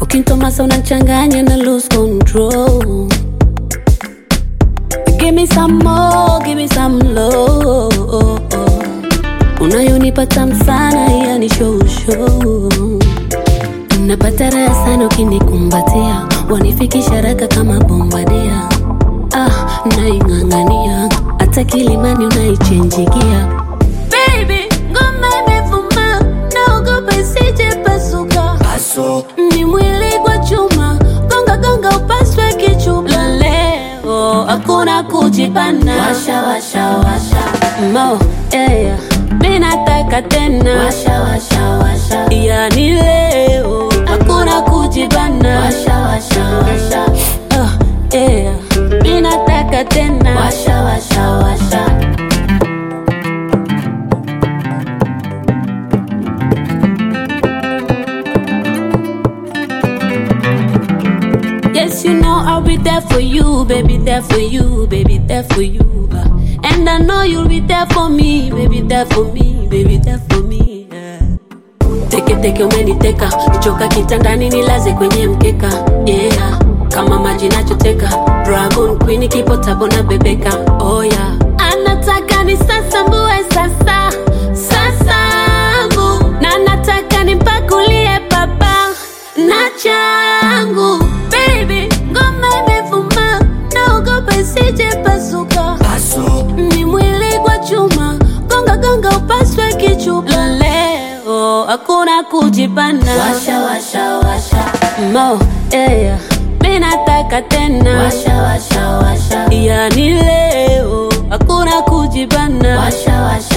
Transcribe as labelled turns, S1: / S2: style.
S1: ukintomasa unachanganya na lose control Give me some more, give me some love Unayonipa tamu sana, yani show show Napata raha sana ukinikumbatia Wanifikisha haraka kama bombadia Ah, naing'ang'ania Hata kilimani unaichenjigia Baby, ngoma imevuma Naogopa isije pasuka
S2: Aso,
S1: ni mwili kwa chuma, gonga gonga upaswe kichuma. Leo hakuna kujipana,
S3: Washa washa washa
S1: mo yeah. Mi nataka tena,
S3: washa washa washa
S1: yani leo hakuna kujibana,
S3: washa washa washa
S1: oh, yeah. Mi nataka tena,
S3: washa washa washa
S1: Yes, you know I'll be there for you, baby, there for you, baby, there for you. uh. And I know you'll be there for me, baby, there for me, baby, there for me. yeah. Teke teke umeniteka, choka kitandani nilaze kwenye mkeka, yeah. Kama maji nachoteka, Dragon Queen kipo tabo na bebeka, oh yeah. Anataka ni sasa mbue sasa, sasangu na nataka nimpakulie baba na changu baby, ngoma imevuma, naogopa isije pasuka.
S2: aso,
S1: Ni mwili kwa chuma, gonga gonga upaswe kichupa. Leo hakuna kujipana,
S3: washa washa washa
S1: mo yeah. Mi nataka tena,
S3: washa washa washa
S1: yani leo hakuna kujibana,
S3: washa washa